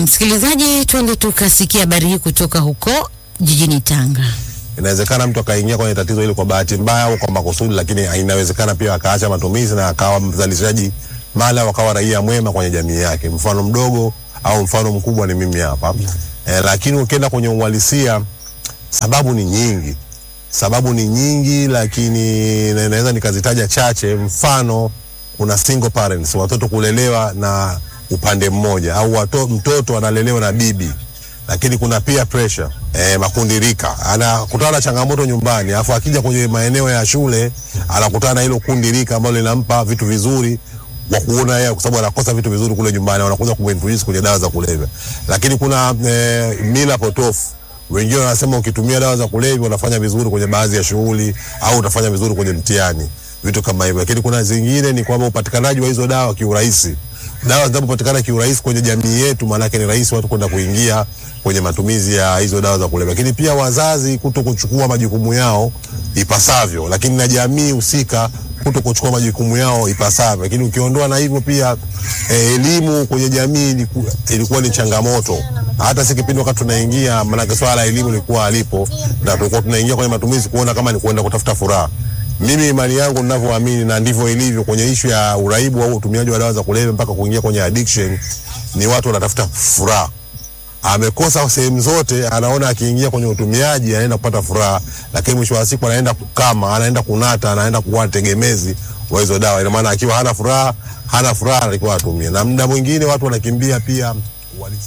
Msikilizaji, twende tukasikia habari hii kutoka huko jijini Tanga. Inawezekana mtu akaingia kwenye tatizo hili kwa bahati mbaya au kwa makusudi, lakini inawezekana pia akaacha matumizi na akawa mzalishaji mali au akawa raia mwema kwenye jamii yake. Mfano mdogo au mfano mkubwa ni mimi hapa eh, lakini ukienda kwenye uhalisia, sababu ni nyingi, sababu ni nyingi, lakini na- naweza nikazitaja chache. Mfano, kuna single parents, watoto kulelewa na upande mmoja, au wato, mtoto analelewa na bibi lakini kuna peer pressure eh, makundi rika, anakutana na changamoto nyumbani, afu akija kwenye maeneo ya shule anakutana na hilo kundi rika ambalo linampa vitu vizuri wa kuona yeye, kwa sababu anakosa vitu vizuri kule nyumbani, wanakuja kumintroduce kwenye dawa za kulevya. Lakini kuna eh, mila potofu wengine wanasema ukitumia dawa za kulevya unafanya vizuri kwenye baadhi ya shughuli au utafanya vizuri kwenye mtihani, vitu kama hivyo. Lakini kuna zingine ni kwamba upatikanaji wa hizo dawa kiurahisi dawa zinapopatikana kiurahisi kwenye jamii yetu, maanake ni rahisi watu kwenda kuingia kwenye matumizi ya hizo dawa za kulevya. Lakini pia wazazi kuto kuchukua majukumu yao ipasavyo, lakini na jamii husika kuto kuchukua majukumu yao ipasavyo. Lakini ukiondoa na hivyo pia eh, elimu kwenye jamii iliku, ilikuwa ni changamoto. Hata si kipindi wakati tunaingia, maanake swala la elimu lilikuwa halipo, na tulikuwa tunaingia kwenye matumizi kuona kama ni kuenda kutafuta furaha mimi imani yangu ninavyoamini na ndivyo ilivyo kwenye ishu ya uraibu au utumiaji wa dawa za kulevya mpaka kuingia kwenye addiction, ni watu wanatafuta furaha. Amekosa sehemu zote, anaona akiingia kwenye utumiaji anaenda kupata furaha, lakini mwisho wa siku anaenda kukama, anaenda kunata, anaenda kuwa tegemezi wa hizo dawa. Ina maana akiwa hana furaha, hana furaha alikuwa atumie, na muda mwingine watu wanakimbia pia uhalisia.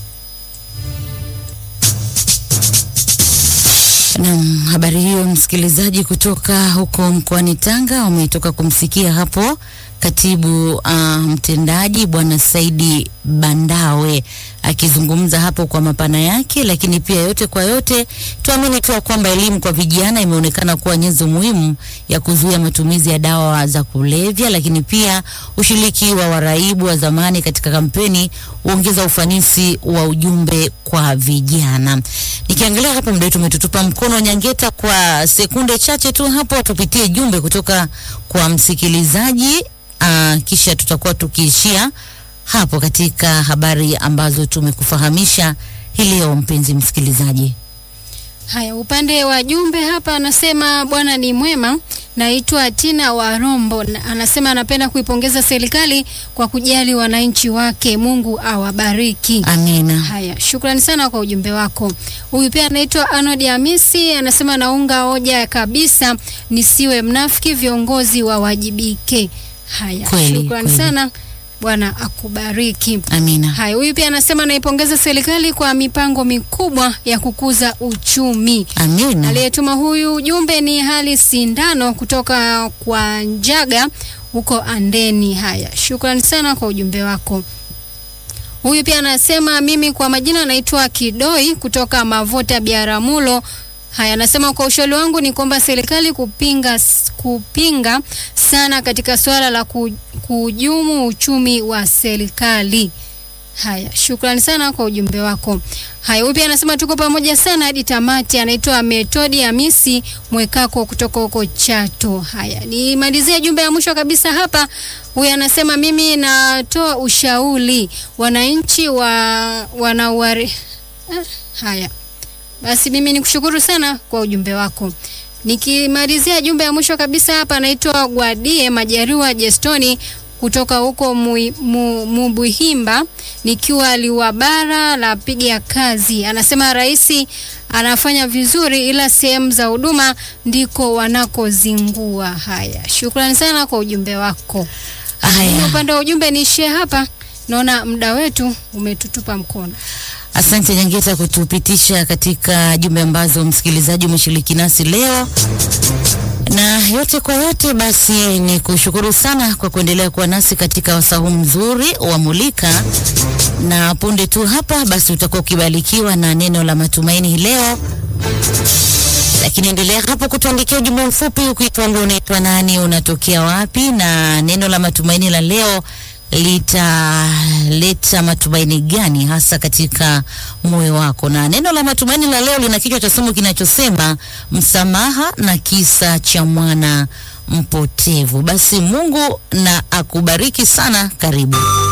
Naam, habari hiyo msikilizaji, kutoka huko mkoani Tanga umetoka kumsikia hapo katibu uh, mtendaji bwana Saidi Bandawe akizungumza hapo kwa mapana yake, lakini pia yote kwa yote tuamini tu ya kwamba elimu kwa vijana imeonekana kuwa nyenzo muhimu ya kuzuia matumizi ya dawa za kulevya, lakini pia ushiriki wa waraibu wa zamani katika kampeni huongeza ufanisi wa ujumbe kwa vijana. Nikiangalia hapo muda wetu umetutupa mkono Nyangeta, kwa sekunde chache tu hapo tupitie jumbe kutoka kwa msikilizaji uh, kisha tutakuwa tukiishia hapo katika habari ambazo tumekufahamisha hii leo, mpenzi msikilizaji. Haya, upande wa jumbe hapa anasema bwana ni mwema. Naitwa Tina wa Rombo, na- anasema anapenda kuipongeza serikali kwa kujali wananchi wake. Mungu awabariki. Amina. Haya, shukrani sana kwa ujumbe wako. Huyu pia anaitwa Arnold Hamisi, anasema naunga hoja kabisa, nisiwe mnafiki, viongozi wawajibike. Haya, Kweli, shukrani kweli. sana, Bwana akubariki. Amina. Haya, huyu pia anasema naipongeza serikali kwa mipango mikubwa ya kukuza uchumi. Amina. Aliyetuma huyu ujumbe ni Hali Sindano kutoka kwa Njaga huko Andeni. Haya, shukrani sana kwa ujumbe wako. Huyu pia anasema mimi kwa majina naitwa Kidoi kutoka Mavota Biaramulo. Haya, anasema kwa ushauri wangu ni kwamba serikali kupinga kupinga sana katika suala la ku- kuhujumu uchumi wa serikali. Haya, shukrani sana kwa ujumbe wako. Haya, huyu pia anasema tuko pamoja sana hadi tamati. Anaitwa Metodi Hamisi Mwekako kutoka huko Chato. Haya, nimalizie jumbe ya mwisho kabisa hapa. Huyu anasema mimi natoa ushauri wananchi wa wanauari. Ah, haya basi, mimi nikushukuru sana kwa ujumbe wako. Nikimalizia jumbe ya mwisho kabisa hapa, anaitwa Gwadie Majariwa Jestoni kutoka huko Mui- Mu- Mubuhimba, nikiwa liwabara la piga kazi. Anasema rais anafanya vizuri, ila sehemu za huduma ndiko wanakozingua. Haya, shukrani sana kwa ujumbe wako. Mimi Haya, upande wa ujumbe niishie hapa, naona muda wetu umetutupa mkono. asante Nyangeta kutupitisha katika jumbe ambazo msikilizaji umeshiriki nasi leo, na yote kwa yote, basi ni kushukuru sana kwa kuendelea kuwa nasi katika wasahu mzuri wa Mulika, na punde tu hapa basi utakuwa ukibarikiwa na neno la matumaini hii leo lakini endelea hapo kutuandikia ujumbe mfupi ukituambia unaitwa nani, unatokea wapi, na neno la matumaini la leo litaleta matumaini gani hasa katika moyo wako. Na neno la matumaini la leo lina kichwa cha somo kinachosema msamaha na kisa cha mwana mpotevu. Basi Mungu na akubariki sana. Karibu.